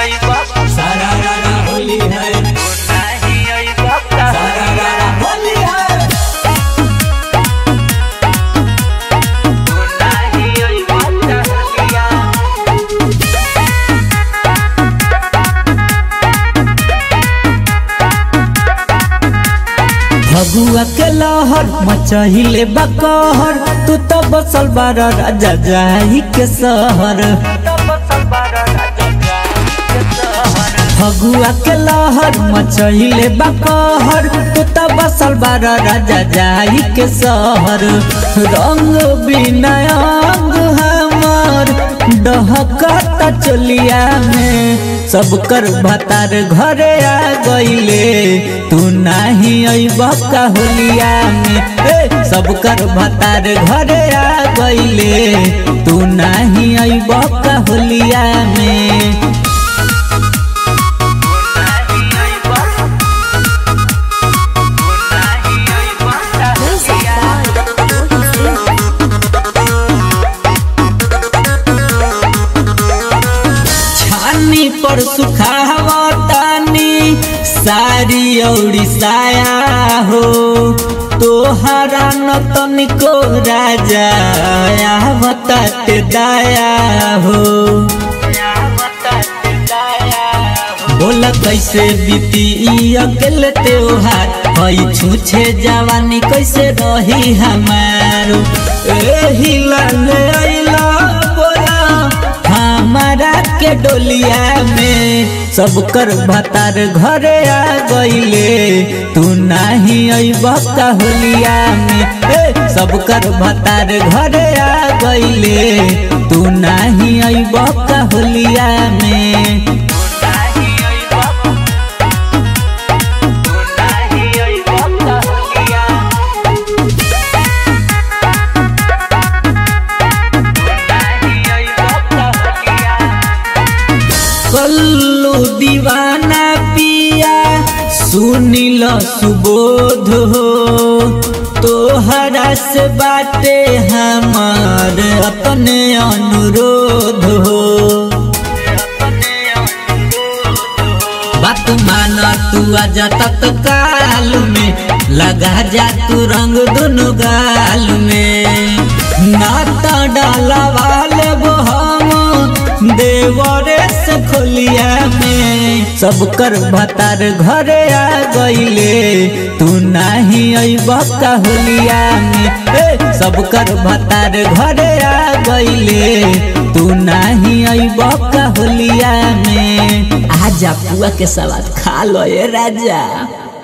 सारा रारा होली है सारा रारा होली है भगुआ के लहर मचहिले बकहर तू तो बसल बार राजा जाही के सहर भगुआ के लहर मचहिले बकहर तू तो बसल बार राजा जाही के सहर रंग बिनयंग हमर डहकता चलिया में सब कर भतार घरे आ गईले तू नाही अइब का होलिया में ए सब कर भतार घरे आ गईले तू नाही अइब का होलिया में छानी पर सुखावतानी सारी औरी साया हो तोहरा न तनिको राजा आवताते दाया हो बोला कैसे बीती ई अकेले त्योहार हई छूछे जवानी कैसे रही हमारो एही लाले आइला बोला हमारा के डोलिया में सब कर भतार घरे आ गईले तू नाही अइब का होलिया में ए सब कर भतार घरे आ गईले तू नाही अइब का होलिया में कल्लू दीवाना पिया सुनिल सुबोध हो तोहरा से बाटे हमार अपने अनुरोध हो बात माना तू आजा तत्काल में लगा जा तू रंग दोनों गाल में नाता डाला वाले वो हम देवरे से खोलिया में सब कर भतार घरे आ गईले तू नाही अइब का होलिया में ए सब कर भतार घरे आ गईले तू नाही अइब का होलिया में आजा पुआ के सवाद खा लो ये राजा